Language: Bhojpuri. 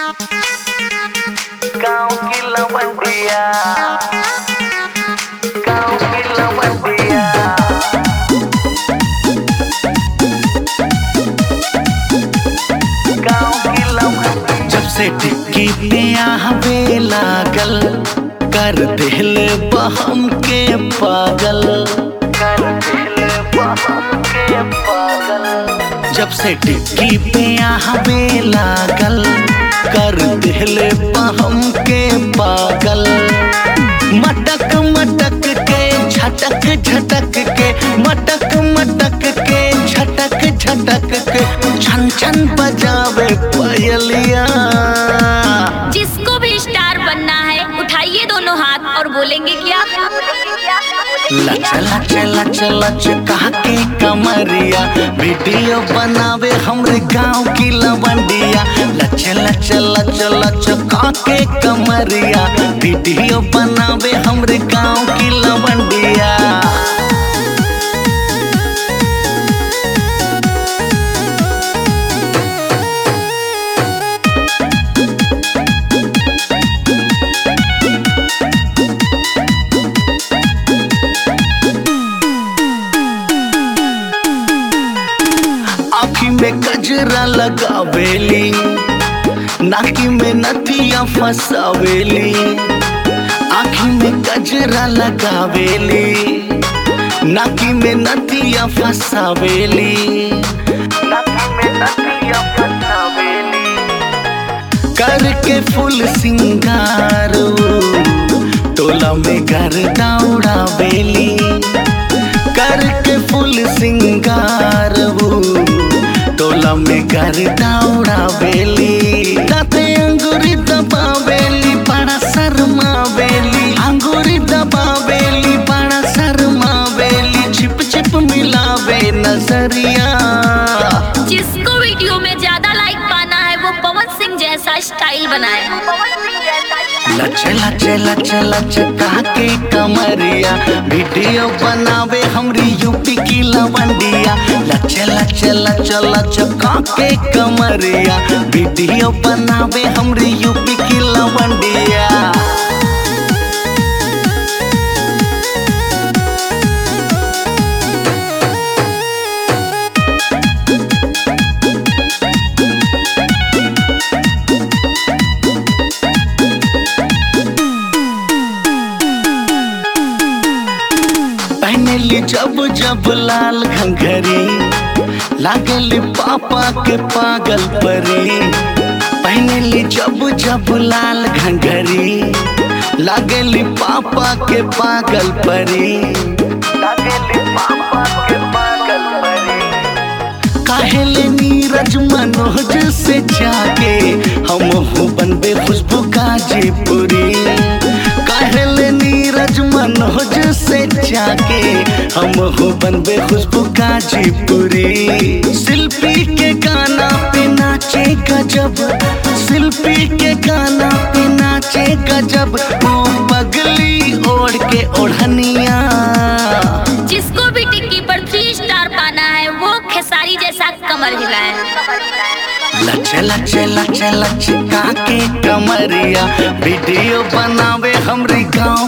गाँव की लवंडिया गाँव की लवंडिया गाँव की लवंडिया जब से टिक्की पे आवे लागल कर दिल बहम के पागल कर दिल बहम के पागल जब से टिक्की पे आवे लागल कर दिल बहम के पागल मटक मटक के झटक झटक के मटक मटक के झटक झटक के छन छन बजावे पायलिया जिसको भी स्टार बनना है उठाइए दोनों हाथ और बोलेंगे क्या लच लच लच लच कहा के कमरिया वीडियो बनावे हमरे गांव की लवंडिया लच लच लच लच कहा के कमरिया वीडियो बनावे हमरे गांव की लवंडिया आँखी में गजरा लगावेली नाकी में नथिया फसावेली आँखी में गजरा लगावेली नाकी में नथिया फसावेली नदी में नदियाँ फसावेली करके फुल सिंगार तोला में घर दौड़ावेली करके फुल सिंगार तोला में घर दौड़ावेली ताते अंगूरी दबावेली बड़ा शर्मावेली अंगूरी दबावेली बड़ा शर्मावेली छिप छिप मिलावे नजरिया जिसको वीडियो में ज्यादा लाइक पाना है वो पवन सिंह जैसा स्टाइल बनाए लच लच लच लच कहा के कमरिया वीडियो बनावे हमरी यूपी की लवंडिया लच लच लच लच कहा के कमरिया वीडियो बनावे हमरी यूपी की लवंडिया पहनली जब जब लाल घंघरी लागली पापा के पागल परी पहनली जब जब लाल घंघरी लागली पापा के पागल परी लागेली पापा के पागल परी काहेले नीरज मनोज से जाके हम हो बनबे खुशबू गाजीपुरी काहेले नीरज मनोज से जाके हम हो बनबे खुशबू गाजीपुरी शिल्पी के गाना पे नाचे गजब शिल्पी के गाना पे नाचे गजब वो पगली ओढ़ के ओढ़निया जिसको भी टिक्की पर थ्री स्टार पाना है वो खेसारी जैसा कमर हिलाए लच लच लच लच का के कमरिया वीडियो बनावे हमरी गाँव